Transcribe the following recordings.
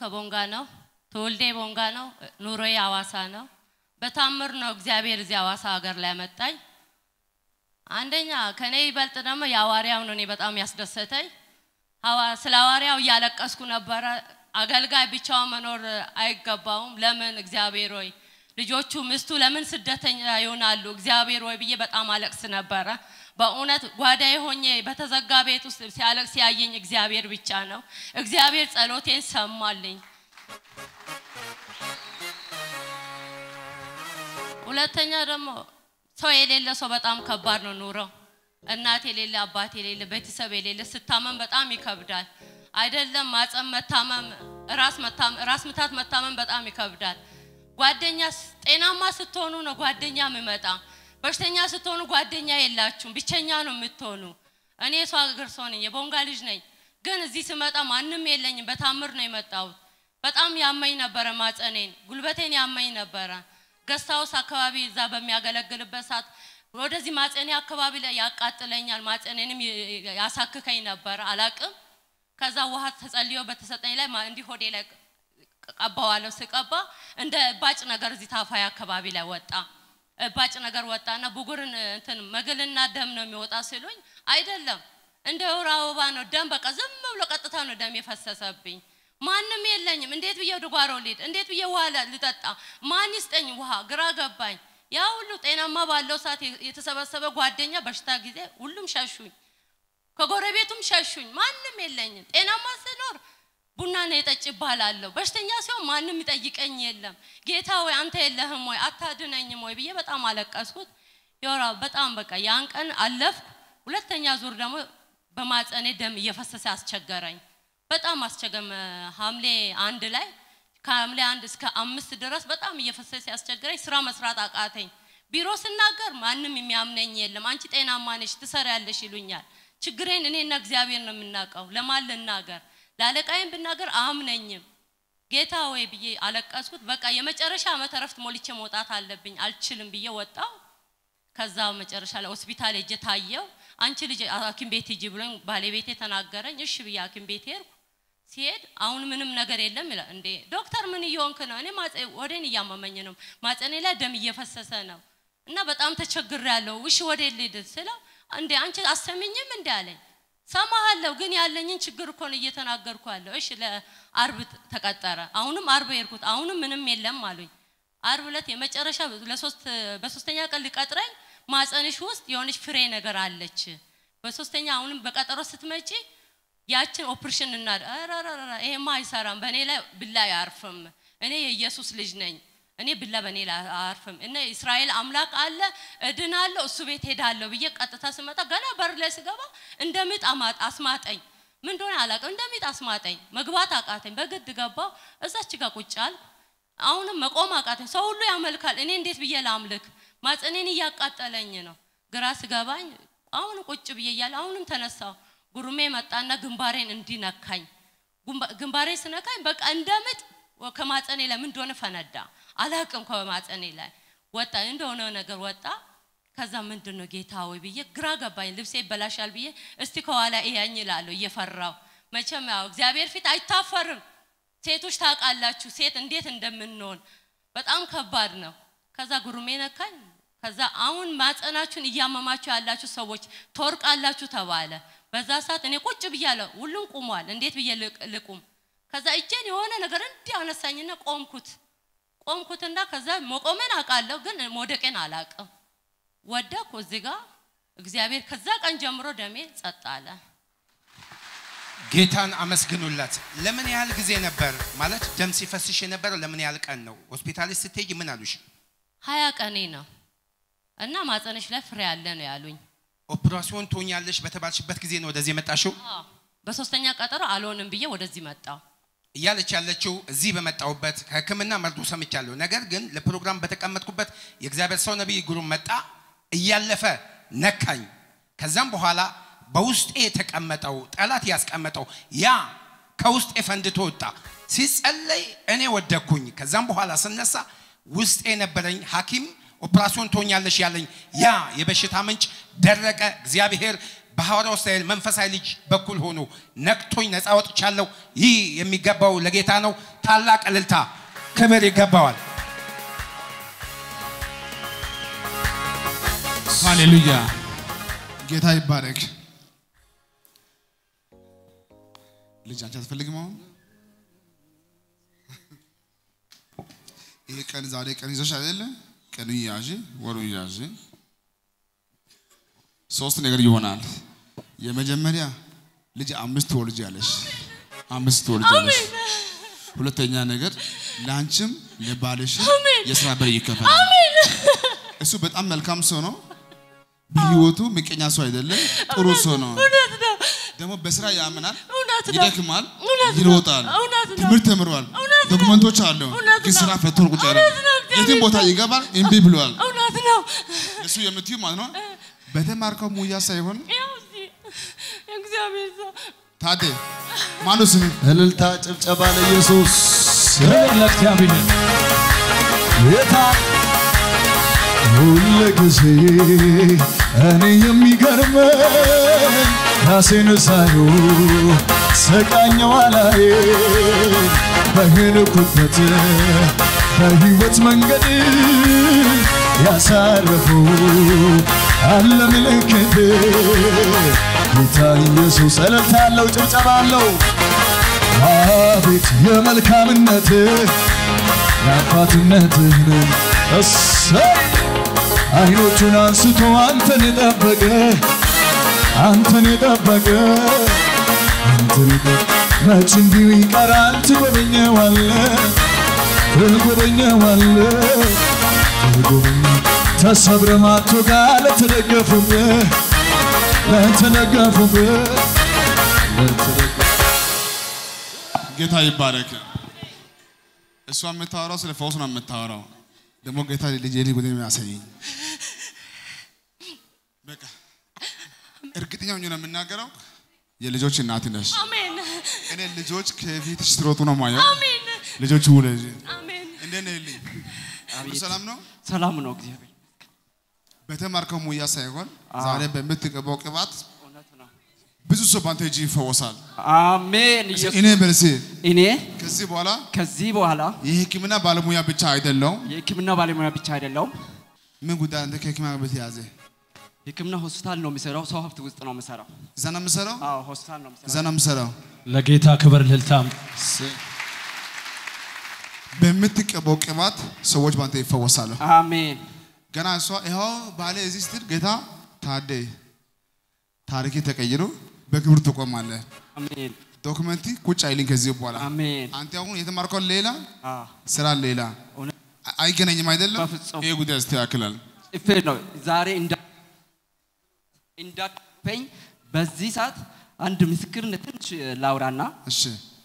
ከቦንጋ ነው። ትውልዴ ቦንጋ ነው። ኑሮዬ አዋሳ ነው። በታምር ነው እግዚአብሔር እዚህ አዋሳ ሀገር ላይ ያመጣኝ። አንደኛ ከኔ ይበልጥ ደግሞ የሐዋርያው ነው እኔ በጣም ያስደሰተኝ። ሐዋ- ስለ ሐዋርያው እያለቀስኩ ነበረ። አገልጋይ ብቻውን መኖር አይገባውም። ለምን እግዚአብሔር ሆይ ልጆቹ ምስቱ ለምን ስደተኛ ይሆናሉ? እግዚአብሔር ሆይ ብዬ በጣም አለቅስ ነበረ። በእውነት ጓዳዬ ሆኜ በተዘጋ ቤት ውስጥ ሲያለቅስ ያየኝ እግዚአብሔር ብቻ ነው። እግዚአብሔር ጸሎቴን ሰማልኝ። ሁለተኛ ደግሞ ሰው የሌለ ሰው በጣም ከባድ ነው ኑሮ። እናት የሌለ አባት የሌለ ቤተሰብ የሌለ ስታመም በጣም ይከብዳል። አይደለም ማጸም መታመም፣ ራስ መታመም፣ ራስ ምታት መታመም በጣም ይከብዳል። ጓደኛ ጤናማ ስትሆኑ ነው ጓደኛ የሚመጣ። በሽተኛ ስትሆኑ ጓደኛ የላችሁም፣ ብቸኛ ነው የምትሆኑ። እኔ የሰው ሀገር ሰው ነኝ፣ የቦንጋ ልጅ ነኝ። ግን እዚህ ስመጣ ማንም የለኝም። በታምር ነው የመጣሁት። በጣም ያመኝ ነበረ፣ ማጸኔን ጉልበቴን ያመኝ ነበረ። ገስታውስ አካባቢ እዛ በሚያገለግልበት ሰዓት ወደዚህ ማጸኔ አካባቢ ላይ ያቃጥለኛል፣ ማጸኔንም ይ- ያሳክከኝ ነበረ። አላቅም። ከዛ ውሃ ተጸልዮ በተሰጠኝ ላይ ማ- እንዲህ ሆዴ ላይ ቀባዋለሁ። ስቀባ እንደ እባጭ ነገር እዚህ ታፋይ አካባቢ ላይ ወጣ። እባጭ ነገር ወጣና ብጉርን እንትን መግልና ደም ነው የሚወጣ ሲሉኝ አይደለም እንደ ወር አበባ ነው ደም በቃ ዝም ብሎ ቀጥታ ነው ደም የፈሰሰብኝ። ማንም የለኝም። እንዴት ብዬ ወደ ጓሮ ልሄድ? እንዴት ብዬ ውሃ ለ- ልጠጣ? ማን ይስጠኝ ውሃ? ግራ ገባኝ። ያ ሁሉ ጤናማ ባለው ሰዓት የ- የተሰበሰበ ጓደኛ በሽታ ጊዜ ሁሉም ሸሹኝ። ከጎረቤቱም ሸሹኝ። ማንም የለኝም። ጤናማ ስኖር ቡና ነው የጠጭ ይባላለሁ። በሽተኛ ሲሆን ማንም ይጠይቀኝ የለም። ጌታ ወይ አንተ የለህም ወይ አታድነኝም ወይ ብዬ በጣም አለቀስኩት። የወራ በጣም በቃ ያን ቀን አለፍኩ። ሁለተኛ ዙር ደግሞ በማጸኔ ደም እየፈሰሰ አስቸገረኝ። በጣም አስቸገመ። ሐምሌ አንድ ላይ ከሐምሌ አንድ እስከ አምስት ድረስ በጣም እየፈሰሰ ያስቸገረኝ። ስራ መስራት አቃተኝ። ቢሮ ስናገር ማንም የሚያምነኝ የለም። አንቺ ጤናማ ነሽ ትሰሪያለሽ ይሉኛል። ችግሬን እኔና እግዚአብሔር ነው የምናውቀው። ለማን ልናገር? ለአለቃዬም ብናገር አያምነኝም። ጌታ ወይ ብዬ አለቀስኩት። በቃ የመጨረሻ ዓመት እረፍት ሞልቼ መውጣት አለብኝ፣ አልችልም ብዬ ወጣው። ከዛ መጨረሻ ላይ ሆስፒታል ሄጄ ታየው። አንቺ ልጅ ሐኪም ቤት ሂጂ ብሎኝ ባለቤቴ ተናገረኝ። እሺ ብዬ ሐኪም ቤት ሄድኩ። ሲሄድ አሁን ምንም ነገር የለም ይላል። እንዴ ዶክተር ምን እየሆንክ ነው? እኔ ማጸ ወዴን እያመመኝ ነው፣ ማጸኔ ላይ ደም እየፈሰሰ ነው እና በጣም ተቸግሬያለሁ። እሺ ወዴ ልሂድ ስለው እንዴ አንቺ አሰሚኝም እንዴ አለኝ። ሰማሃለሁ ግን ያለኝን ችግር እኮ ነው እየተናገርኩ ያለው። እሺ ለአርብ ተቀጠረ። አሁንም አርብ ሄድኩት። አሁንም ምንም የለም አሉኝ። አርብ ዕለት የመጨረሻ ለሶስት በሶስተኛ ቀን ሊቀጥረኝ ማጸንሽ ውስጥ የሆነች ፍሬ ነገር አለች። በሶስተኛ አሁንም በቀጠሮ ስትመጪ ያችን ኦፕሬሽን እና ኧረረረ ይሄማ አይሰራም፣ በእኔ ላይ ብላ አያርፍም። እኔ የኢየሱስ ልጅ ነኝ። እኔ ብላ በእኔ ላይ አያርፍም። እነ እስራኤል አምላክ አለ እድናለሁ፣ እሱ ቤት ሄዳለሁ ብዬ ቀጥታ ስመጣ ገና በር ላይ ስገባ እንደ ምጥ አማ- አስማጠኝ። ምን እንደሆነ አላውቅም። እንደ ምጥ አስማጠኝ። መግባት አቃተኝ። በግድ ገባው። እዛች ጋር ቁጭ አልኩ። አሁንም መቆም አቃተኝ። ሰው ሁሉ ያመልካል። እኔ እንዴት ብዬ ላምልክ? ማጸኔን እያቃጠለኝ ነው። ግራ ስገባኝ አሁን ቁጭ ብዬ እያለ አሁንም ተነሳው። ጉሩሜ መጣና ግንባሬን እንዲነካኝ ግንባሬን ስነካኝ በቃ እንደምጥ ከማጸኔ ላይ ምን እንደሆነ ፈነዳ። አላቅም ከማጸኔ ላይ ወጣ እንደሆነ ነገር ወጣ። ከዛ ምንድን ነው ጌታ ወይ ብዬ ግራ ገባኝ። ልብሴ ይበላሻል ብዬ እስቲ ከኋላ እያኝ እላለሁ እየፈራው። መቼም ያው እግዚአብሔር ፊት አይታፈርም። ሴቶች ታውቃላችሁ ሴት እንዴት እንደምንሆን በጣም ከባድ ነው። ከዛ ጉሩሜ ነካኝ። ከዛ አሁን ማጸናችሁን እያመማችሁ ያላችሁ ሰዎች ትወርቃላችሁ ተባለ። በዛ ሰዓት እኔ ቁጭ ብያለሁ። ሁሉም ቁሟል። እንዴት ብዬ ልቅ- ልቁም? ከዛ እጄን የሆነ ነገር እንዲህ አነሳኝና ቆምኩት። ቆምኩትና ከዛ መቆሜን አውቃለሁ፣ ግን መውደቄን አላውቅም። ወደኩ እዚህ ጋር እግዚአብሔር ከዛ ቀን ጀምሮ ደሜ ጸጥ አለ። ጌታን አመስግኑላት። ለምን ያህል ጊዜ ነበር ማለት ደም ሲፈስሽ የነበረው? ለምን ያህል ቀን ነው? ሆስፒታሊስት ስትሄጂ ምን አሉሽ? ሀያ ቀኔ ነው እና ማጸነሽ ላይ ፍሬ አለ ነው ያሉኝ። ኦፕራሲዮን ትሆኛለሽ በተባልሽበት ጊዜ ነው ወደዚህ የመጣሽው? አዎ፣ በሶስተኛ ቀጠሮ አልሆንም ብዬ ወደዚህ መጣሁ። እያለች ያለችው እዚህ በመጣሁበት ከሕክምና መርዶ ሰምቻለሁ። ነገር ግን ለፕሮግራም በተቀመጥኩበት የእግዚአብሔር ሰው ነቢይ ግሩም መጣ፣ እያለፈ ነካኝ። ከዛም በኋላ በውስጤ የተቀመጠው ጠላት ያስቀመጠው ያ ከውስጤ ፈንድቶ ወጣ። ሲጸለይ እኔ ወደኩኝ። ከዛም በኋላ ስነሳ ውስጤ የነበረኝ ሐኪም ኦፕራሲዮን ትሆኛለሽ ያለኝ ያ የበሽታ ምንጭ ደረቀ። እግዚአብሔር በሐዋርያው እስራኤል መንፈሳዊ ልጅ በኩል ሆኖ ነክቶኝ ነፃ ወጥቻለሁ። ይህ የሚገባው ለጌታ ነው። ታላቅ እልልታ፣ ክብር ይገባዋል። ሃሌሉያ ጌታ ይባረክ። ልጅ አንቺ አትፈልግም? አሁን ይሄ ቀን ዛሬ ቀን ይዘሽ አይደለ? ቀኑ ያዥ፣ ወሩ ያዥ። ሶስት ነገር ይሆናል። የመጀመሪያ ልጅ አምስት ትወልጃለሽ፣ አምስት ትወልጃለሽ። ሁለተኛ ነገር ለአንቺም ለባልሽም የስራ በር ይከፈላል። እሱ በጣም መልካም ሰው ነው። በህይወቱ ምቀኛ ሰው አይደለም፣ ጥሩ ሰው ነው። እውነት ነው። ደግሞ በስራ ያምናል፣ እውነት ነው። ይደክማል፣ እውነት ነው። ይሮጣል፣ እውነት ነው። ትምህርት ተምሯል፣ እውነት ነው። ዶክመንቶች አሉ፣ እውነት ግን ነው። ስራ ፈቶ ቁጭ ያለ እውነት ነው። የትም ቦታ ይገባል፣ እምቢ ብሏል። እውነት ነው። እሱ የምትዩ ማለት ነው በተማርከው ሙያ ሳይሆን ያው እዚህ የእግዚአብሔር ሰው ታዴ ማነው ስም እልልታ ጭብጨባ ለኢየሱስ ክብር ለእግዚአብሔር ጌታ ሁል ጊዜ እኔ የሚገርመኝ ራሴን ሳዩ ስቃኘው አላዬ በሄድኩበት በሕይወት መንገድ ያሳረፉ አለ ምልክት ጌታ ኢየሱስ እልልታ አለው ጭብጨባ አለው አቤት የመልካምነት የአባትነትህን እሰይ አይኖቹን አንስቶ አንተን የጠበቀ አንተን የጠበቀ አንተን የጠበቀ መች እንዲሁ ይቀራል ትጎበኘዋለ ትጎበኘዋለ ትጎበኘ ተሰብረ ማቶጋ ለተደገፉብህ ለተደገፉብህ ለተደገፉ ጌታ ይባረክ። እሷ የምታወራው ስለ ፈውስ ነው የምታወራው። ደግሞ ጌታ ልጅ የኔ ጉዳይ የሚያሳየኝ በቃ እርግጠኛ ሆኜ ነው የምናገረው። የልጆች እናት ነሽ። አሜን እኔ ልጆች ከፊትሽ ትሮጡ ነው ማየው። አሜን ልጆች ውለጅ አሜን እንዴት ነህ ልኝ? ሁሉ ሰላም ነው? ሰላም ነው እግዚአብሔር በተማርከው ሙያ ሳይሆን ዛሬ በምትቀባው ቅባት እውነት ነው ብዙ ሰው በአንተ እጅ ይፈወሳል። አሜን ኢየሱስ እኔ በልሴ እኔ ከዚህ በኋላ ከዚህ በኋላ የሕክምና ባለሙያ ብቻ አይደለውም። የህክምና ባለሙያ ብቻ አይደለሁም ምን ጉዳይ አንተ ከሕክምና ጋር በተያያዘ ህክምና ሆስፒታል ነው የሚሰራው ሰው ሀብት ውስጥ ነው የሚሰራው እዛ ነው የምሰራው፣ አዎ ሆስፒታል ነው እዛ የሚሰራው ነው የምሰራው። ለጌታ ክብር ልልታም በምትቀባው ቅባት ሰዎች በአንተ ይፈወሳሉ። አሜን ገና እሷ ይኸው ባለ እዚህ ስትል ጌታ ታዴ ታሪክ ተቀይሮ በክብር ትቆማለህ። አሜን ዶክመንቲ ቁጭ አይልኝ ከዚህ በኋላ አሜን አንተ አሁን የተማርከው ሌላ አዎ ስራ ሌላ እውነት አ- አይገናኝም አይደለም። በፍጹም። ይሄ ጉዳይ ያስተካክላል። ጽፌ ነው ዛሬ እንዳ እንዳቀፈኝ በዚህ ሰዓት አንድ ምስክርነት ትንሽ ላውራና እሺ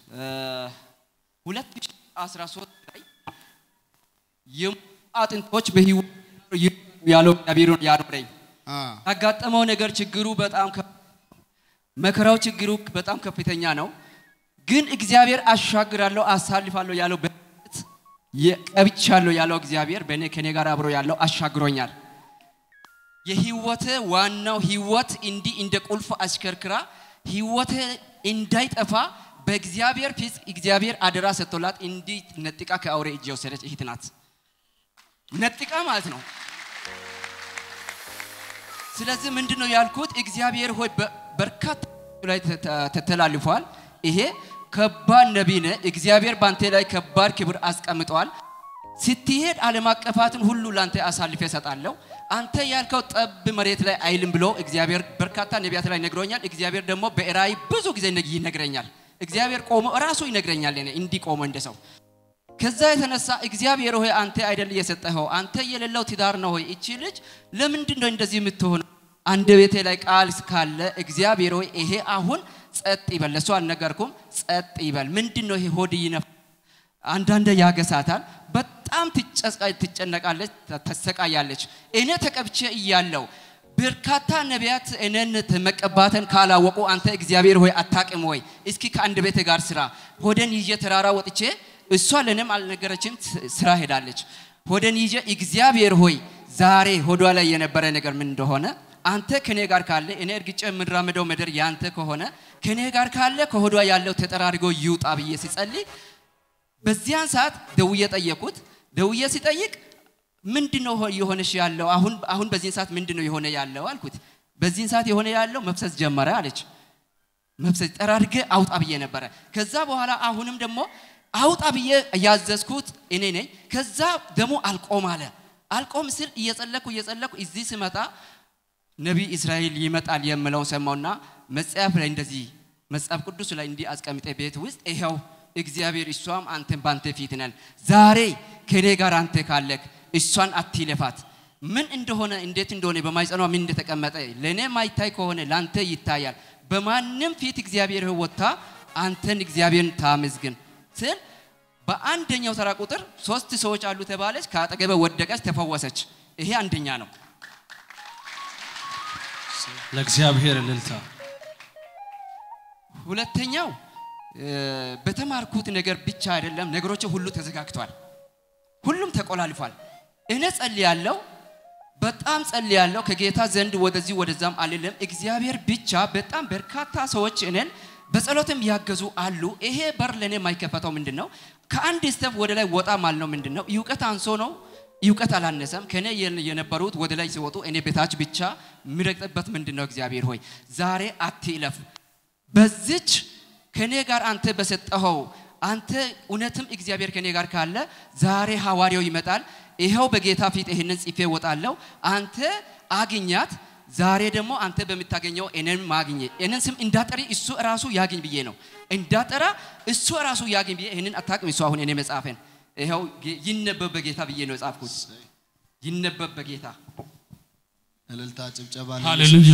2013 ላይ የሞቱ አጥንቶች በህይወት ያለው እግዚአብሔር ነው ያኖረኝ። አ ያጋጠመው ነገር ችግሩ በጣም ከ- መከራው ችግሩ በጣም ከፍተኛ ነው። ግን እግዚአብሔር አሻግራለሁ አሳልፋለሁ ያለው በእምነት የቀብቻለሁ ያለው እግዚአብሔር በእኔ ከኔ ጋር አብሮ ያለው አሻግሮኛል። የህይወቴ ዋናው ህይወት እንዲህ እንደ ቁልፍ አሽከርክራ ህይወቴ እንዳይጠፋ በእግዚአብሔር ፊት እግዚአብሔር አደራ ሰጥቶላት እንዲህ ነጥቃ ከአውሬ እጅ የወሰደች እህት ናት። ነጥቃ ማለት ነው። ስለዚህ ምንድን ነው ያልኩት? እግዚአብሔር ሆይ በ- በርካታ ላይ ተ- ተ- ተተላልፏል። ይሄ ከባድ ነቢይ ነህ። እግዚአብሔር በአንተ ላይ ከባድ ክብር አስቀምጠዋል። ስትሄድ ዓለም አቀፋትን ሁሉ ለአንተ አሳልፌ እሰጣለሁ። አንተ ያልከው ጠብ መሬት ላይ አይልም ብሎ እግዚአብሔር በርካታ ነቢያት ላይ ነግሮኛል። እግዚአብሔር ደግሞ በራእይ ብዙ ጊዜ ነግ- ይነግረኛል። እግዚአብሔር ቆሞ ራሱ ይነግረኛል። እኔ እንዲህ ቆሞ እንደ ሰው ከዛ የተነሳ እግዚአብሔር ሆይ አንተ አይደል የሰጠኸው አንተ የሌለው ትዳር ነው ሆይ እቺ ልጅ ለምንድን ነው እንደዚህ የምትሆነው? አንድ ቤቴ ላይ ቃል ካለ እግዚአብሔር ሆይ ይሄ አሁን ጸጥ ይበል። ለእሱ አልነገርኩም፣ ጸጥ ይበል። ምንድን ነው ይሄ ሆድ ይነፍ አንዳንዴ ያገሳታል። በጣም ትጨስቃ- ትጨነቃለች፣ ተ- ተሰቃያለች። እኔ ተቀብቼ እያለው በርካታ ነቢያት እኔን መቀባትን ካላወቁ አንተ እግዚአብሔር ሆይ አታቅም ወይ? እስኪ ከአንድ ቤት ጋር ስራ ሆደን ይዤ ተራራ ወጥቼ እሷ ለእኔም አልነገረችም፣ ስ- ስራ ሄዳለች። ሆደን ይዤ እግዚአብሔር ሆይ ዛሬ ሆዷ ላይ የነበረ ነገር ምን እንደሆነ አንተ ከኔ ጋር ካለ እኔ እርግጬ የምራመደው ምድር ያንተ ከሆነ ከኔ ጋር ካለ ከሆዷ ያለው ተጠራርጎ ይውጣ ብዬ ሲጸልይ በዚያን ሰዓት ደውዬ ጠየቁት። ደውዬ ሲጠይቅ ምንድን ነው የሆነሽ ያለው አሁን አሁን በዚህን ሰዓት ምንድን ነው የሆነ ያለው አልኩት። በዚህን ሰዓት የሆነ ያለው መፍሰስ ጀመረ አለች። መፍሰስ ጠራርገ አውጣ ብዬ ነበረ። ከዛ በኋላ አሁንም ደግሞ አውጣ ብዬ ያዘዝኩት እኔ ነኝ። ከዛ ደሞ አልቆም አለ። አልቆም ስል እየጸለኩ እየጸለኩ እዚህ ስመጣ ነቢይ እስራኤል ይመጣል የምለውን ሰማውና መጽሐፍ ላይ እንደዚህ መጽሐፍ ቅዱስ ላይ እንዲህ አስቀምጠ ቤት ውስጥ ይኸው እግዚአብሔር እሷም አንተን ባንተ ፊት ነን። ዛሬ ከኔ ጋር አንተ ካለክ እሷን አትለፋት። ምን እንደሆነ እንዴት እንደሆነ በማይጸኗ ምን እንደተቀመጠ ለእኔ ማይታይ ከሆነ ለአንተ ይታያል። በማንም ፊት እግዚአብሔር ወጥታ አንተን እግዚአብሔርን ታመስግን ስል በአንደኛው ተራ ቁጥር ሶስት ሰዎች አሉ ተባለች። ከአጠገበ ወደቀች፣ ተፈወሰች። ይሄ አንደኛ ነው። ለእግዚአብሔር እልልታ ሁለተኛው እ፣ በተማርኩት ነገር ብቻ አይደለም፣ ነገሮች ሁሉ ተዘጋግቷል። ሁሉም ተቆላልፏል። እኔ ጸልያለሁ፣ በጣም ጸልያለሁ። ከጌታ ዘንድ ወደዚህ ወደዛም አልልም። እግዚአብሔር ብቻ በጣም በርካታ ሰዎች እኔን በጸሎትም ያገዙ አሉ። ይሄ በር ለእኔ የማይከፈተው ምንድን ነው? ከአንድ ስተፍ ወደ ላይ ወጣ ማልነው ምንድን ነው? እውቀት አንሶ ነው? እውቀት አላነሰም። ከኔ የን- የነበሩት ወደ ላይ ሲወጡ እኔ በታች ብቻ የሚረግጥበት ምንድን ነው? እግዚአብሔር ሆይ ዛሬ አትለፍ በዚች ከኔ ጋር አንተ በሰጠኸው አንተ እውነትም እግዚአብሔር ከኔ ጋር ካለ ዛሬ ሐዋርያው ይመጣል። ይኸው በጌታ ፊት ይህንን ጽፌ እወጣለሁ። አንተ አግኛት። ዛሬ ደግሞ አንተ በምታገኘው እኔን ማግኘ እኔን ስም እንዳጠሪ እሱ ራሱ ያግኝ ብዬ ነው እንዳጠራ እሱ ራሱ ያግኝ ብዬ ይህንን አታውቅም። እሱ አሁን እኔ መጽሐፌን ይኸው ጌ- ይነበብ በጌታ ብዬ ነው የጻፍኩት። ይነበብ በጌታ እልልታ ጭብጨባ ሃሌሉያ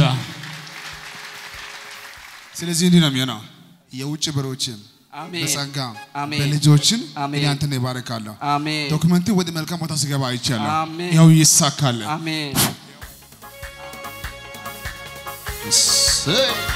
ስለዚህ እንዲህ ነው የሚሆነው የውጭ በሮችን አሜን። በጸጋ አሜን። በልጆችን አሜን። እኔ አንተን ይባርካለሁ አሜን ዶክመንት ወደ መልካም ቦታ ሲገባ አይቻለሁ አሜን። ያው ይሳካል አሜን። እሰይ